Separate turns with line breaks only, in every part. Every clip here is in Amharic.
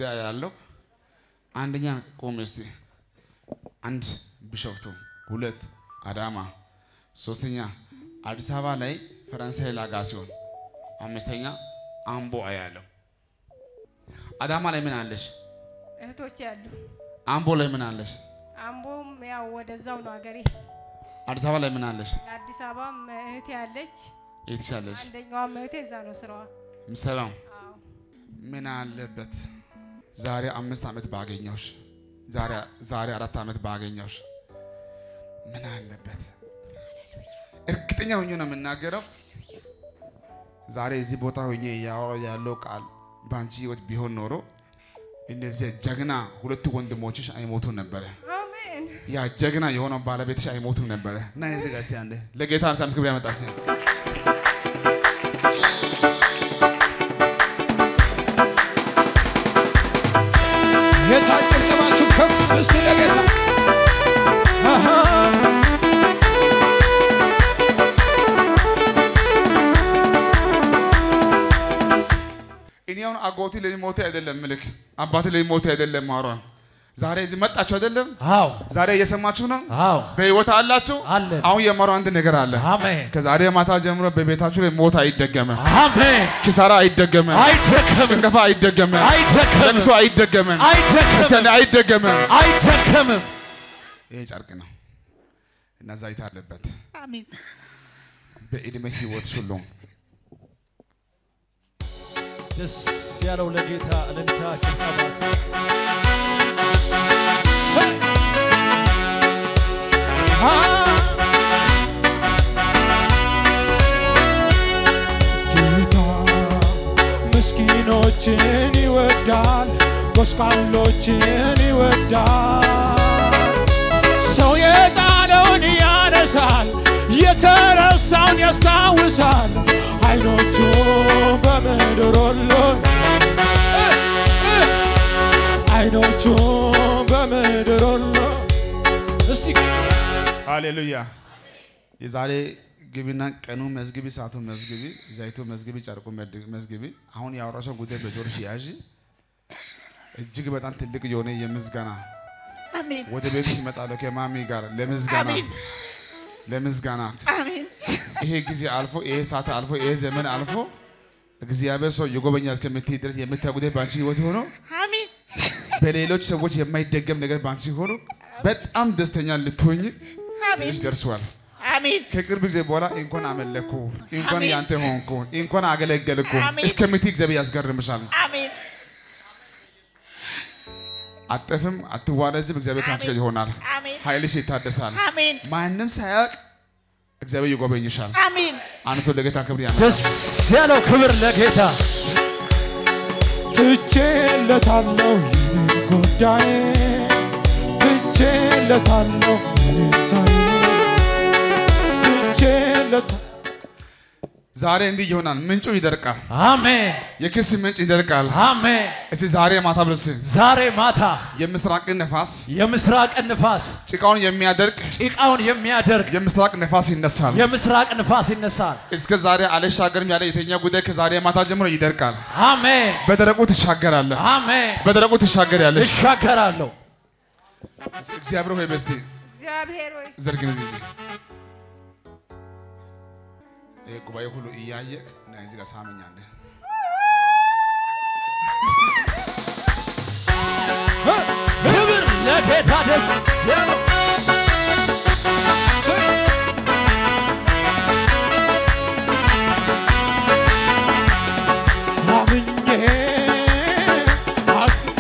ያለው አንደኛ ቆም እስቲ አንድ ቢሾፍቱ፣ ሁለት አዳማ፣ ሶስተኛ አዲስ አበባ ላይ ፈረንሳይ ላጋ ሲሆን አምስተኛ አምቦ አያለው። አዳማ ላይ ምን አለሽ?
እህቶች ያሉ
አምቦ ላይ ምን አለሽ?
አምቦም ያው ወደዛው ነው ሀገሬ።
አዲስ አበባ ላይ ምን አለሽ?
የአዲስ አበባም እህቴ ያለች፣
የትሻለሽ
አንደኛዋም እህቴ እዛ ነው ስራዋ።
ምሰላም
አዎ
ምን አለበት ዛሬ አምስት ዓመት ባገኘውሽ፣ ዛሬ ዛሬ አራት ዓመት ባገኘውሽ ምን አለበት? እርግጠኛ ሆኜ ነው የምናገረው። ዛሬ እዚህ ቦታ ሆኜ እያወራሁ ያለው ቃል በአንቺ ህይወት ቢሆን ኖሮ እነዚህ ጀግና ሁለቱ ወንድሞችሽ አይሞቱም ነበረ።
አሜን።
ያ ጀግና የሆነው ባለቤትሽ አይሞቱም ነበረ። እና የዚህ ጋር እስቲ አንዴ ለጌታ አንሳንስ ክብር ያመጣስ
ጌታ ጭብጨባችሁ ከፍ እስቲ ለጌታ አሃ።
እኔ አሁን አጎቴ ለሞቴ አይደለም ምልክ አባቴ ለሞቴ አይደለም ማሯ ዛሬ እዚህ መጣችሁ አይደለም
አዎ
ዛሬ እየሰማችሁ ነው
አዎ
በህይወት አላችሁ
አለን።
አሁን የማሩ አንድ ነገር አለ
አሜን
ከዛሬ ማታ ጀምሮ በቤታችሁ ላይ ሞት አይደገምም
አሜን።
ኪሳራ አይደገምም
አይደከምም
ጭንገፋ አይደገምም
አይደከምም
ለቅሶ አይደገምም
አይደከምም
እስቲ አንዴ አይደገምም
አይደከምም።
ይሄ ጨርቅ ነው እና ዘይት አለበት
አሜን
በእድሜ ህይወት ሁሉ
ደስ ያለው ለጌታ እልልታ ጭብጨባ ጌታ ምስኪኖችን ይወዳል፣ ጎስቋሎችን ይወዳል። ሰው የጣለውን ያነሳል፣ የተረሳውን ያስታውሳል። አይኖቹ በምድር ሁሉ አይኖቹ በምድር ሁሉ እስቲ
ሃሌሉያ የዛሬ ግቢና ቀኑ መዝግቢ ሰዓቱ መዝግቢ ዘይቱ መዝግቢ ጨርቁ መድ- መዝግቢ አሁን ያወራሽው ጉዳይ በጆሮሽ ያዥ እጅግ በጣም ትልቅ የሆነ የምስጋና ወደ ቤትሽ ይመጣለሁ ከማሚ ጋር ለምስጋና ለምስጋና ይሄ ጊዜ አልፎ ይሄ ሰዓት አልፎ ይሄ ዘመን አልፎ እግዚአብሔር ሰው የጎበኛ እስከምትይ ድረስ የምታይ ጉዳይ በአንቺ ህይወት ሆኖ በሌሎች ሰዎች የማይደገም ነገር በአንቺ ሆኖ በጣም ደስተኛ ልትሆኝ ጊዜሽ ደርሷል። ከቅርብ ጊዜ በኋላ እንኳን አመለኩ፣ እንኳን ያንተ ሆንኩ፣ እንኳን አገለገልኩ እስከምትይ እግዚአብሔር ያስገርምሻል። አጠፍም አትዋረጅም። እግዚአብሔር ከአንቺ ጋር ይሆናል። ኃይልሽ ይታደሳል። ማንም ሳያውቅ እግዚአብሔር ይጎበኝሻል። አንድ ሰው ለጌታ ክብር ያመጣል።
ደስ ያለው ክብር ለጌታ ትቼለታለሁ ይህን ጉዳይ ትቼለታለሁ ይህን ትቼለታ
ዛሬ እንዲህ ይሆናል። ምንጩ ይደርቃል።
አሜን
የክስ ምንጭ ይደርቃል።
አሜን።
እስቲ ዛሬ ማታ ብለስ
ዛሬ ማታ
የምስራቅን ነፋስ
የምስራቅ ንፋስ
ጭቃውን የሚያደርቅ
ጭቃውን የሚያደርግ
የምስራቅ ነፋስ ይነሳል።
የምስራቅ ንፋስ ይነሳል።
እስከ ዛሬ አልሻገርም ያለ የተኛ ጉዳይ ከዛሬ ማታ ጀምሮ ይደርቃል።
አሜን
በደረቁ ትሻገራለህ።
አሜን።
በደረቁ ትሻገሪያለሽ።
እሻገራለሁ።
እግዚአብሔር ሆይ በስቲ
እግዚአብሔር ሆይ
ዘርግን እዚህ እዚህ ይሄ ጉባኤ ሁሉ እያየህ እና እዚህ ጋር ሳመኛለህ።
ክብር ለጌታ ደስ ያለው አምኜ አል-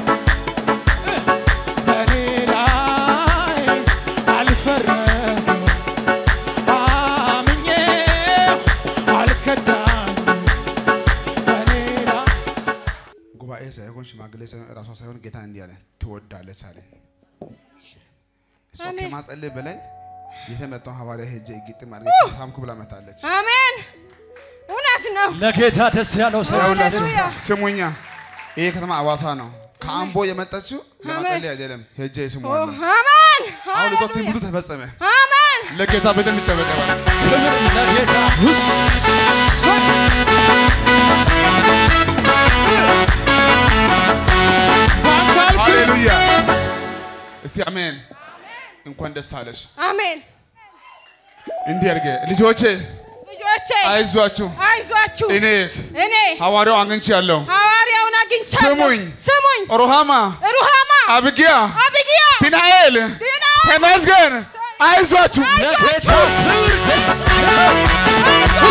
በኔ ላይ አልፈረድም። አምኜ አልከዳኝም። በኔ ላይ
ጉባኤ ሳይሆን ሽማግሌ ሳይሆን እራሷ ሳይሆን ጌታ እንዲህ አለ ትወዳለች አለ። እሷ
አሜን።
ከማጸለይ በላይ የተመጣው ሐዋርያ ሄጄ ግጥም አድርጌ ሳምኩ ብላ መታለች።
አሜን። እውነት ነው።
ለጌታ ደስ ያለው ሰው
ይኸውላችሁ
ሃሌሉያ።
ስሙኛ፣ ይሄ ከተማ አዋሳ ነው። ከአምቦ የመጣችው ለማጸለይ አይደለም። ሄጄ
ኦ፣
ስሙ
አሜን።
አሁን እሷ
ሃሌሉያ።
ትንቢቱ ተፈጸመ።
አሜን።
ለጌታ በደንብ ይጨበጨባል።
ክብር ለጌታ
እስቲ አሜን። እንኳን ደስ አለሽ።
አሜን።
እንዲህ አድርጌ ልጆቼ
ልጆቼ
አይዟችሁ፣
አይዟችሁ።
እኔ
እኔ
ሐዋርያው አግኝቻለሁ።
ሐዋርያውን አግኝቻለሁ።
ስሙኝ።
ስሙኝ።
ሩሃማ፣
ሩሃማ፣
አብጊያ፣
አቢግያ፣
ፒናኤል፣
ዲናኤል፣
ተመስገን። አይዟችሁ።
ለጌታ ክብር ደስ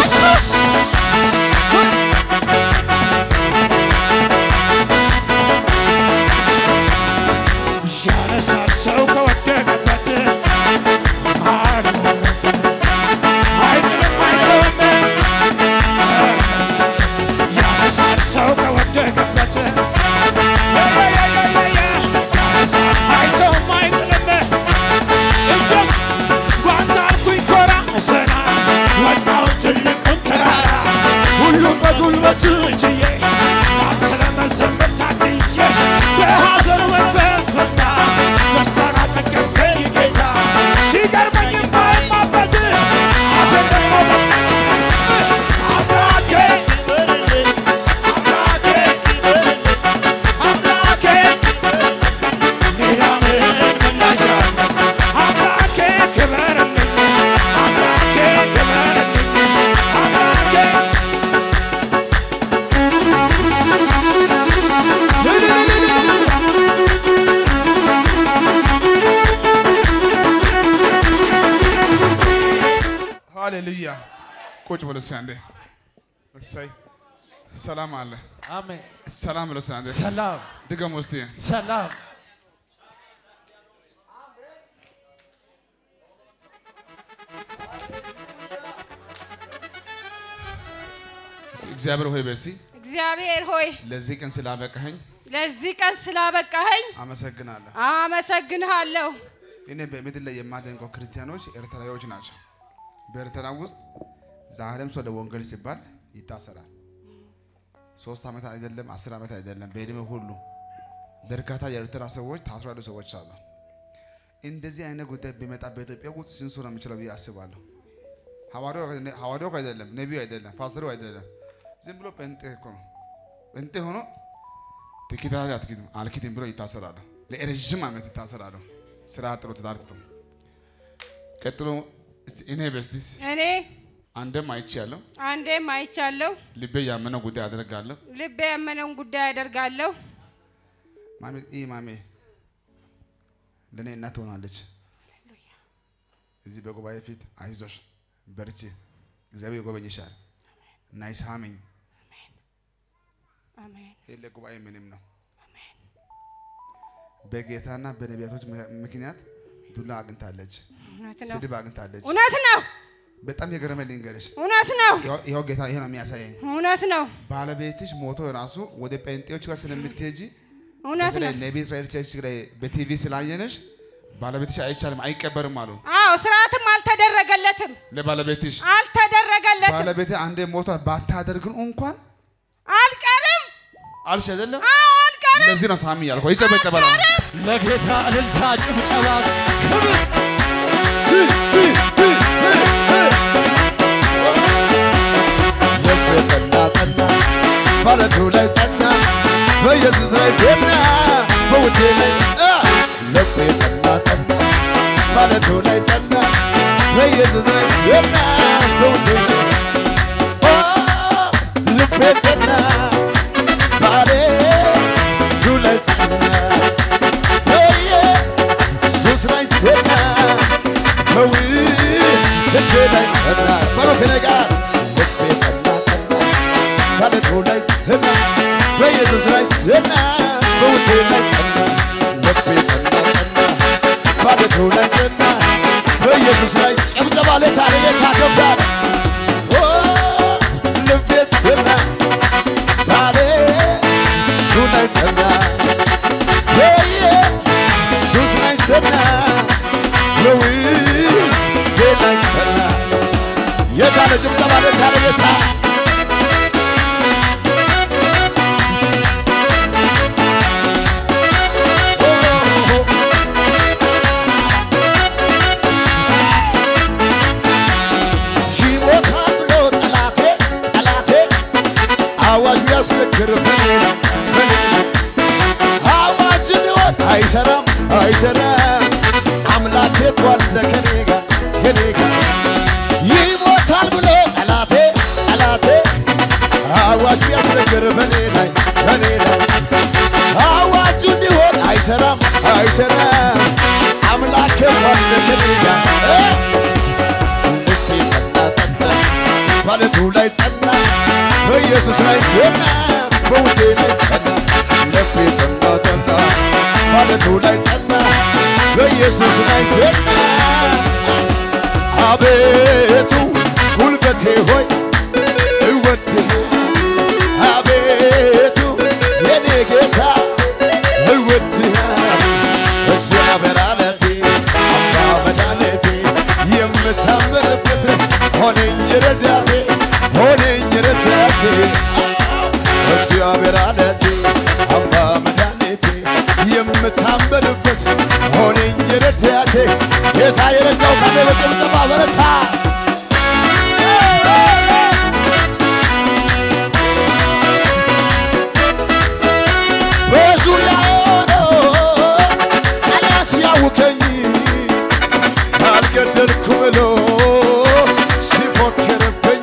ያነሳል ሰው ከወደቀበት አርነት አይጥልም አይተውም ያነሳል ሰው ከወደቀበት ያነሳል አይተውም አይጥልም እጆች ጓንት አልኩኝ ኮራ ዘና ወጣው ትልቁን ተራራ ሁሉም በጉልበት ችዬ አንተ ለመዘመር ታድዬ የሐዘን መንፈስ ፈታ ደስታን አጠገብከኝ ጌታ ሲገርመኝ የማይማበዝ አፌን ደግሞ አምላኬ አምላኬ አምላኬ ሌላ ምን ምላሽ አለ? አምላኬ ክበርልኝ፣ አምላኬ ክበርልኝ፣ አምላኬ
ሃሌሉያ። ቁጭ ብሎ እስኪ አንዴ። እሰይ ሰላም አለ።
አሜን።
ሰላም ብሎ እስኪ አንዴ
ሰላም
ድገሙ እስቲ።
ሰላም
እስቲ እግዚአብሔር ሆይ በሲ
እግዚአብሔር ሆይ
ለዚህ ቀን ስላበቃኸኝ
ለዚህ ቀን ስላበቃኸኝ
አመሰግናለሁ።
አመሰግንሃለሁ።
እኔ በምድር ላይ የማደንቀው ክርስቲያኖች ኤርትራዊዎች ናቸው። በኤርትራ ውስጥ ዛሬም ሰው ለወንጌል ሲባል ይታሰራል። ሶስት ዓመት አይደለም አስር ዓመት አይደለም በዕድሜ ሁሉ በርካታ የኤርትራ ሰዎች ታስሮ ያሉ ሰዎች አሉ። እንደዚህ አይነት ጉዳይ ቢመጣ በኢትዮጵያ ውስጥ ስንት ሰው ነው የሚችለው ብዬ አስባለሁ። ሐዋርያው ሐዋርያው አይደለም፣ ነቢዩ አይደለም፣ ፓስተሩ አይደለም። ዝም ብሎ ጴንጤ እኮ ነው። ጴንጤ ሆኖ ትኪታል አትኪድም አልኪድም ብሎ ይታሰራሉ። ለረዥም ዓመት ይታሰራሉ። ስራ ጥሎ ትዳር ትቶ ቀጥሎ እስቲ እኔ በስቲ
እኔ
አንድም አይቻለሁ።
አንዴም አይቻለሁ።
ልቤ ያመነው ጉዳይ አደርጋለሁ።
ልቤ ያመነውን ጉዳይ አደርጋለሁ።
ማሜ ይህ ማሜ ለእኔ እናት ትሆናለች። እዚህ በጉባኤ ፊት አይዞሽ፣ በርቺ፣ እግዚአብሔር ይጎበኝሻል። ናይ ሳመኝ።
አሜን።
ይህ ለጉባኤ ምንም ነው። በጌታና በነቢያቶች ምክንያት ዱላ አግኝታለች፣
እውነት ነው።
ስድብ አግኝታለች።
እውነት ነው።
በጣም የገረመ ልንገርሽ፣
እውነት ነው።
ይኸው- ይኸው ጌታ ይሄ ነው የሚያሳየኝ።
እውነት ነው።
ባለቤትሽ ሞቶ ራሱ ወደ ጴንጤዎች ጋር ስለምትሄጂ
እውነት
በተለይ
ነው።
ነቢ እስራኤል ቸርች ላይ በቲቪ ስላየነሽ ባለቤትሽ አይቻልም አይቀበርም አሉ።
አዎ ስርዓትም አልተደረገለትም፣
ለባለቤትሽ
አልተደረገለትም።
ባለቤት አንዴ ሞቷል ባታደርግን እንኳን
አልቀርም።
አልሽ አይደለም።
አዎ አልቀርም።
ለዚህ ነው ሳሚ ያልኩህ። ይጨበጨባል።
ለጌታ እልልታ ጭብጨባ ክብር
ልብ ጸና ጸና ማለቱ ላይ ጸና በኢየሱስ ላይ ጸና በውዴ ላይ አ! ልብ ጸና ጸና ማለቱ ላይ ጸና በኢየሱስ ላይ ጸና በውዴ ላይ ኦ! ልቤ ጸና ባለቱ ላይ ጸና በኢየሱስ ላይ ጸና በውዴ ላይ ጸና በሎ ከኔ ጋር ልቤ ጸና ጸና ባለቱ ላይ ጸና በኢየሱስ ላይ ጸና በውዴ ላይ ጸና ልቤ ጸና ጸና ባለቱ ላይ ጸና በኢየሱስ ላይ ጨብጨባ ለታ ለጌታ ገብቷል ኦ ልቤ ጸና ባለቱ ላይ ጸና በኢየሱስ ላይ ጸና በውዴ ላይ ጸና የታለ ጭብጨባ ለታ ለጌታ ይሞታል ብሎ ጠላቴ ጠላቴ አዋጁ ያስነግር በኔ ነው በኔ ነው አዋጅ ሊሆን አይሰራም አይሰራም እኮ አለ ከኔ ጋር ከኔ ጋር ይሞታል ብሎ ጠላቴ ጠላቴ አዋጅ ያስነገር በኔ ላይ በኔ ላይ አዋጁ እንዲሆን አይሰራም አይሰራም አምላክ አለ ከኔ ጋር እ ልቤ ጸና ጸና ባለቱ ላይ ጸና በኢየሱስ ላይ ጸና በውዴ ላይ ጸና ልቤ ጸና ጸና ባለቱ ላይ ጸና በኢየሱስ ላይ ጸና አቤቱ ጉልበቴ ሆይ እወድህ አቤቱ የኔ ጌታ እወድህ እግዚአብሔር አለቴ አባ መድኃኒቴ የምታምርበት ሆነኝ ረዳቴ ሆነኝ ረዳቴ እግዚአብሔር አለቴ አባ መድኃኒቴ የምታምርበት ሆነኝ ረዳቴ ጌታ የረዳው ካለ በጭብጨባ በረታ በዙሪያ ሆነው ጠላት ሲያውከኝ አልገደልኩ ብሎ ሲፎክርብኝ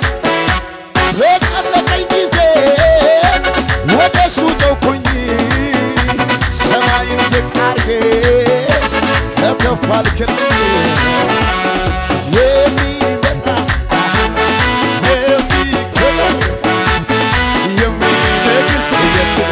በጠበቀኝ ጊዜ ወደ እሱ ተውኩኝ ሰማይን ዝቅ አርጌ ከተፍ አልክልኝ የሚመጣ የሚከበር የሚነግስ ኢየሱስ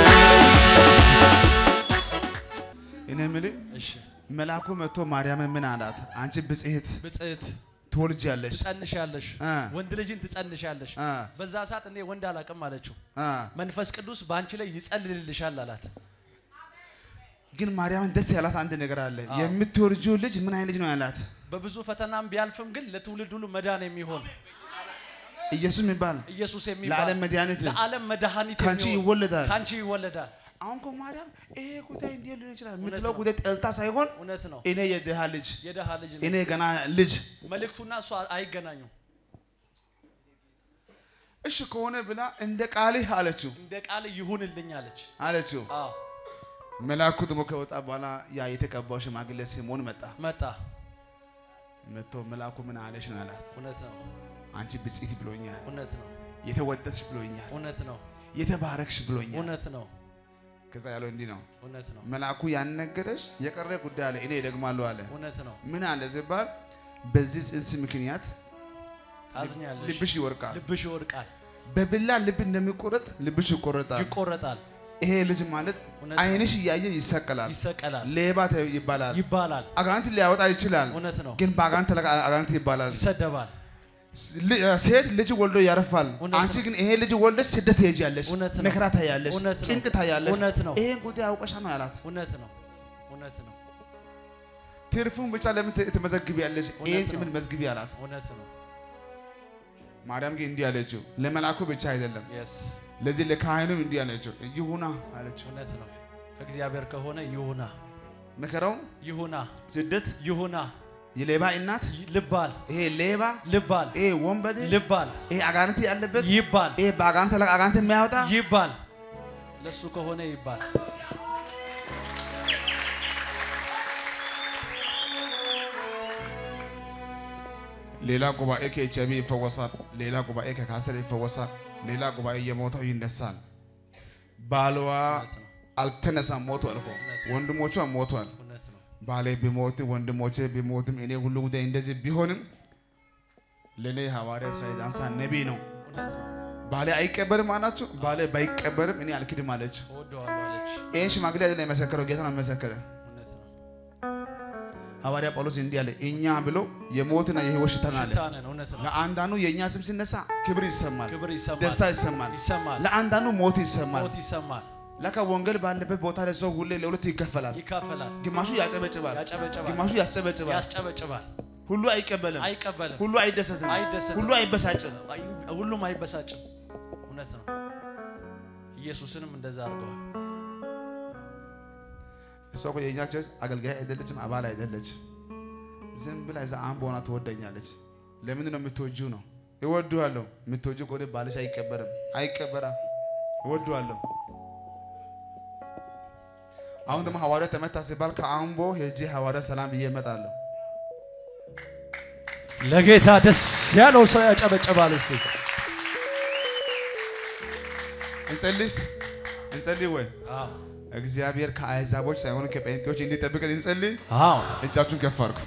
እኔ የምልህ
እሺ
መልአኩ መጥቶ ማርያምን ምን አላት? አንቺ ብጽሕት
ብጽዕት
ትወልጃለሽ
ትጸንሻለሽ
እ።
ወንድ ልጅን ትጸንሻለሽ
እ።
በዛ ሰዓት እኔ ወንድ አላቅም አለችው
አ
መንፈስ ቅዱስ በአንቺ ላይ ይጸልልልሻል አላት
ግን ማርያምን ደስ ያላት አንድ ነገር አለ። የምትወልጂው ልጅ ምን አይነት ልጅ ነው ያላት?
በብዙ ፈተናም ቢያልፍም ግን ለትውልድ ሁሉ መዳን የሚሆን
ኢየሱስ የሚባል
ኢየሱስ የሚባል
ለዓለም መድኃኒት
ለዓለም መድኃኒት
ከአንቺ
የሚሆን
ይወለዳል።
ከአንቺ ይወለዳል
አሁን እኮ ማርያም ይሄ ጉዳይ እንዴት ሊሆን ይችላል የምትለው ጉዳይ ጠልታ ሳይሆን
እውነት ነው
እኔ የድሃ ልጅ
የደሃ ልጅ ነው
እኔ ገና ልጅ
መልእክቱና እሷ አይገናኙም
እሺ ከሆነ ብላ እንደ ቃልህ አለችው
እንደ ቃል ይሁንልኝ አለች
አለችው።
አዎ
መልአኩ ደግሞ ከወጣ በኋላ ያ የተቀባው ሽማግሌ ስምዖን መጣ።
መጣ
መጥቶ መልአኩ ምን አለሽ ነው አላት።
እውነት ነው
አንቺ ብጽዕት ብሎኛል፣
እውነት ነው
የተወደድሽ ብሎኛል፣
እውነት ነው
የተባረክሽ ብሎኛል።
እውነት ነው
ከዛ ያለው እንዲህ ነው
እውነት ነው
መልአኩ ያነገረሽ የቀረ ጉዳይ አለ፣ እኔ እደግማለሁ አለ።
እውነት ነው
ምን አለ ሲባል በዚህ ጽንስ ምክንያት
ታዝኛለሽ
ልብሽ ይወርቃል።
ልብሽ ይወድቃል
በብላ ልብ እንደሚቆረጥ ልብሽ ይቆረጣል።
ይቆረጣል
ይሄ ልጅ ማለት
እውነት ነው።
ዓይንሽ እያየ ይሰቀላል፣
ይሰቀላል
ሌባ ተ- ይባላል፣
ይባላል
አጋንንት ሊያወጣ ይችላል።
እውነት ነው
ግን በአጋንንት ተለቃ አጋንንት ይባላል።
ይሰደባል
ል- ሴት ልጅ ወልዶ ያርፋል።
እውነት
አንቺ
ነው።
ግን ይሄ ልጅ ወልደሽ ስደት ትሄጃለሽ፣
እውነት ነው።
መከራ ታያለሽ፣
እውነት ነው።
ጭንቅ ታያለሽ።
እውነት ነው።
ይሄን ጉዳይ አውቀሻ ነው ያላት።
እውነት ነው እውነት ነው
ትርፉን ብቻ ለምን ት- ትመዘግቢያለሽ?
እውነት
ይሄን
ነው።
ጭምን መዝግቢ አላት።
እውነት ነው
ማርያም ግን እንዲህ አለችው፣ ለመልአኩ ብቻ አይደለም
የስ
ለዚህ ለካህኑም እንዲህ አለችው፣ ይሁና አለችው።
እውነት ነው ከእግዚአብሔር ከሆነ ይሁና
መከራውም
ይሁና
ስደት
ይሁና
የሌባ እናት
ይ- ልባል
ይሄ ሌባ
ልባል
ይሄ ወንበዴ
ልባል
ይሄ አጋንንት ያለበት
ይባል
ይሄ በአጋንንት ላይ አጋንንት የሚያወጣ
ይባል ለሱ ከሆነ ይባል
ሌላ ጉባኤ ከኤች አይቪ ይፈወሳል። ሌላ ጉባኤ ከካንሰር ይፈወሳል። ሌላ ጉባኤ የሞተው ይነሳል። ባልዋ
እውነት ነው
አልተነሳም፣ ሞቷል እኮ ወንድሞቿ ሞቷል።
እውነት ነው
ባሌ ቢሞትም ወንድሞቼ ቢሞትም እኔ ሁሉ ጉዳይ እንደዚህ ቢሆንም ለእኔ ሐዋርያ እስራኤል አንሳ ነቢይ ነው።
እውነት ነው
ባሌ አይቀበርም አላችሁ። ባሌ ባይቀበርም እኔ አልክድም አለች።
እወደዋለሁ አለች
ይህን ሽማግሌ አይደለም የመሰከረው ጌታ ነው የመሰከረ።
እውነት ነው
ሐዋርያ ጳውሎስ እንዲህ አለ፣ እኛ ብሎ የሞትና የሕይወት ሽታ ነው አለ።
ሽታ ነን እውነት ነው
ለአንዳንዱ የእኛ ስም ሲነሳ ክብር ይሰማል፣
ክብር ይሰማል
ደስታ ይሰማል።
ይሰማል
ለአንዳንዱ ሞት ይሰማል።
ሞት ይሰማል
ለካ ወንጌል ባለበት ቦታ ላይ ሰው ሁሌ ለሁለት ይከፈላል።
ይካፈላል
ግማሹ ያጨበጭባል፣
ያጨበጭባል
ግማሹ ያስጨበጭባል።
ያስጨበጭባል
ሁሉ አይቀበልም፣
አይቀበልም
ሁሉ አይደሰትም፣
አይደሰትም
ሁሉ አይበሳጭም።
አይ- ሁሉም አይበሳጭም እውነት ነው ኢየሱስንም እንደዛ አድርገዋል
እሷ እኮ የእኛ ቸርች አገልጋይ አይደለችም፣ አባል አይደለችም። ዝም ብላ እዛ አምቦ ሆና ትወደኛለች። ለምንድን ነው የምትወጂው? ነው እወድዋለሁ። የምትወጂው ከሆነ ባልሽ አይቀበርም፣ አይቀበራ እወድዋለሁ። አሁን ደግሞ ሐዋርያ ተመታ ሲባል ከአምቦ ሄጄ ሐዋርያ ሰላም ብዬ እመጣለሁ።
ለጌታ ደስ ያለው ሰው ያጨበጨባል። እስቲ
እንጸልይ እንጸልይ ወይ
አዎ
እግዚአብሔር ከአሕዛቦች ሳይሆን ከጴንጤዎች እንዲጠብቀን እንጸልይ።
አዎ
እጃችሁን ከፍ አድርጉ።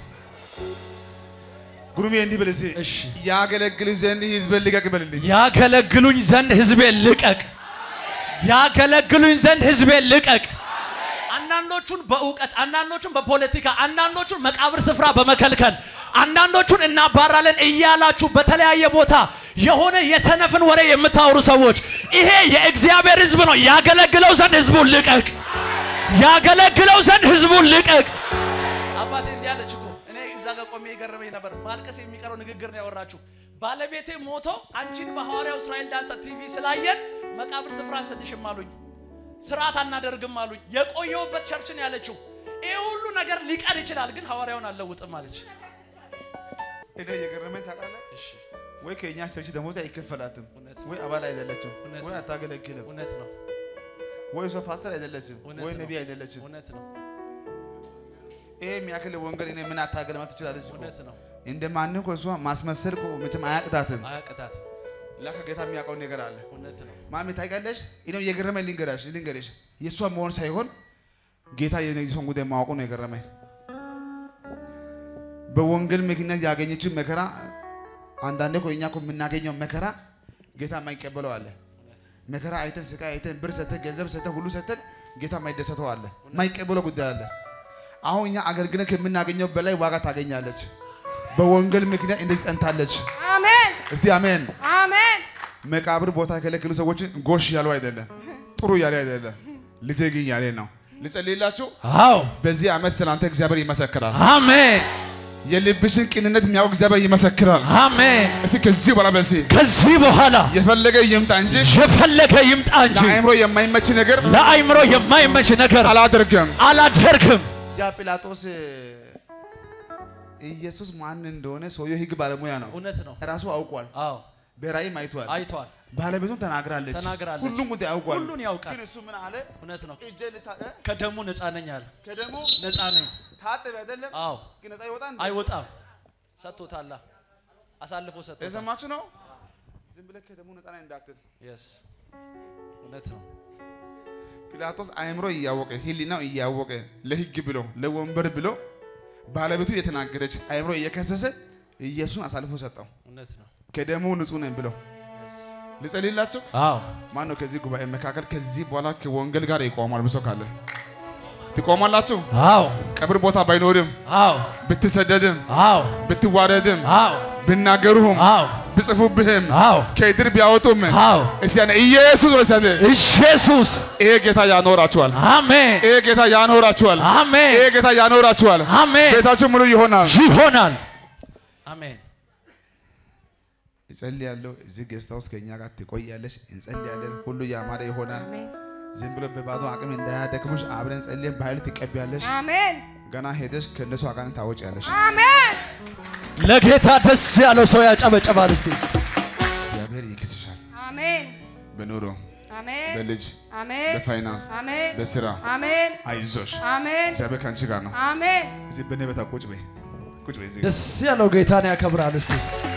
ጉሩሜ እንዲህ በል እስኪ
እሺ
ያገለግል ዘንድ ሕዝብን ልቀቅ በልልኝ።
ያገለግሉኝ ዘንድ ህዝቤን ልቀቅ። ያገለግሉኝ ዘንድ ህዝቤን ልቀቅ። አንዳንዶቹን በእውቀት አንዳንዶቹን በፖለቲካ አንዳንዶቹን መቃብር ስፍራ በመከልከል አንዳንዶቹን እናባራለን እያላችሁ በተለያየ ቦታ የሆነ የሰነፍን ወሬ የምታወሩ ሰዎች ይሄ የእግዚአብሔር ህዝብ ነው። ያገለግለው ዘንድ ህዝቡን ልቀቅ። ያገለግለው ዘንድ ህዝቡን ልቀቅ። አባቴ እንዲህ አለች እኮ እኔ እዛ ጋር ቆሜ የገረመኝ ነበር። ማልቀስ የሚቀረው ንግግር ነው ያወራችሁ። ባለቤቴ ሞቶ አንቺን በሐዋርያው እስራኤል ዳንሳ ቲቪ ስላየን መቃብር ስፍራ አንሰጥሽም አሉኝ። ስርዓት አናደርግም አሉኝ። የቆየውበት ቸርች ነው ያለችው። ይህ ሁሉ ነገር ሊቀር ይችላል፣ ግን ሐዋርያውን አልለውጥም አለች።
እኔ የገረመኝ ታውቃለህ፣
እሺ
ወይ ከእኛ ቸርች ደሞዝ አይከፈላትም፣
እውነት
ወይ አባል አይደለችም፣
እውነት
ወይ
ነው።
አታገለግልም፣
እውነት ነው፣
ወይ እሷ ፓስተር አይደለችም፣
እውነት
ወይ
ነው።
ነቢይ አይደለችም።
እውነት ነው፣
ይሄ የሚያክል ወንጌል እኔ ምን አታገልማት ትችላለች እኮ።
እውነት ነው።
እንደ ማንም እኮ እሷ ማስመሰል እኮ መቼም አያቅታትም።
አያቅታት።
ላከ ጌታ የሚያውቀው ነገር አለ።
እውነት ነው።
ማሚ ታውቂያለሽ፣ እኔው የገረመኝ ልንገራሽ ልንገርሽ የእሷ መሆን ሳይሆን ጌታ የነጊሶን ጉዳይ ማወቁ ነው የገረመኝ። በወንጌል ምክንያት ያገኘችው መከራ አንዳንዴ እኮ እኛ እኮ የምናገኘው መከራ ጌታ የማይቀበለው አለ። መከራ አይተን ስቃይ አይተን ብር ሰተን ገንዘብ ሰተን ሁሉ ሰተን ጌታ የማይደሰተው አለ፣ የማይቀበለው ጉዳይ አለ። አሁን እኛ አገልግለን ከምናገኘው በላይ ዋጋ ታገኛለች። በወንጌል ምክንያት እንደዚህ ጸንታለች።
አሜን
እስቲ አሜን።
አሜን
መቃብር ቦታ የከለከሉ ሰዎችን ጎሽ ያሉ አይደለም፣ ጥሩ ያለ አይደለም፣ ልጄ ግን ያለ ነው። ልጸልይላችሁ።
አዎ
በዚህ ዓመት ስላንተ እግዚአብሔር ይመሰክራል።
አሜን
የልብሽን ቅንነት የሚያውቅ እግዚአብሔር ይመሰክራል።
አሜን።
እስኪ ከዚህ በኋላ በሲ
ከዚህ በኋላ
የፈለገ ይምጣ እንጂ
የፈለገ ይምጣ እንጂ
ለአእምሮ የማይመች ነገር
ለአይምሮ የማይመች ነገር
አላደርግም።
አላደርግም።
ያ ጲላጦስ ኢየሱስ ማን እንደሆነ ሰውየው ሕግ ባለሙያ ነው።
እውነት ነው።
ራሱ አውቋል።
አዎ
በራእይም አይቷል።
አይቷል።
ባለቤቱም ተናግራለች።
ተናግራለች።
ሁሉም ጉዳይ አውቋል።
ሁሉን ያውቃል።
ግን እሱ ምን አለ?
እውነት ነው።
እጄ ልታ
ከደሙ ነፃ ነኝ አለ።
ከደሙ
ነፃ ነኝ።
ታጠብ አይደለም
አዎ
ግን ነፃ ይወጣ እንዴ?
አይወጣም። ሰጥቶታል። አሳልፎ ሰጥቶታል።
የሰማችሁ ነው። ዝም ብለህ ከደሙ ነፃ ነኝ እንዳትል።
የስ እውነት ነው።
ጲላጦስ አእምሮ እያወቀ ህሊናው እያወቀ ለህግ ብሎ ለወንበር ብሎ ባለቤቱ እየተናገረች አእምሮ እየከሰሰ ኢየሱስን አሳልፎ ሰጠው።
እውነት ነው።
ከደሙ ንጹህ ነኝ ብሎ ልጸልይላቸው።
አዎ
ማን ነው ከዚህ ጉባኤ መካከል ከዚህ በኋላ ከወንጌል ጋር ይቆማል? ብሶ ካለ ትቆማላችሁ።
አዎ
ቀብር ቦታ ባይኖርም
አዎ
ብትሰደድም
አዎ
ብትዋረድም
አዎ
ብናገሩህም
አዎ
ብጽፉብህም
አዎ
ከድር ቢያወጡም
አዎ
እስያነ ኢየሱስ ወሰደ
ኢየሱስ
ይሄ ጌታ ያኖራችኋል።
አሜን
ይሄ ጌታ ያኖራችኋል።
አሜን
ይሄ ጌታ ያኖራችኋል።
አሜን
ቤታችሁ ሙሉ ይሆናል።
ይሆናል። አሜን
እጸልያለሁ። እዚህ ጌስታ ውስጥ ከእኛ ጋር ትቆያለሽ። እንጸልያለን። ሁሉ ያማረ ይሆናል።
አሜን
ዝም ብሎ በባዶ አቅም እንዳያደክሙሽ አብረን ጸልየን በኃይል ትቀቢያለሽ።
አሜን
ገና ሄደሽ ከእነሱ አጋንንት ታወጪያለሽ።
አሜን
ለጌታ ደስ ያለው ሰው ያጨበጨባል። እስቲ
እግዚአብሔር ይክስሻል።
አሜን
በኑሮ
አሜን
በልጅ
አሜን
በፋይናንስ
አሜን
በስራ
አሜን
አይዞሽ።
አሜን
እግዚአብሔር ከአንቺ ጋር ነው።
አሜን
እዚህ በእኔ ቤታ ቁጭ በይ፣ ቁጭ በይ እዚህ
ደስ ያለው ጌታን ያከብራል። እስቲ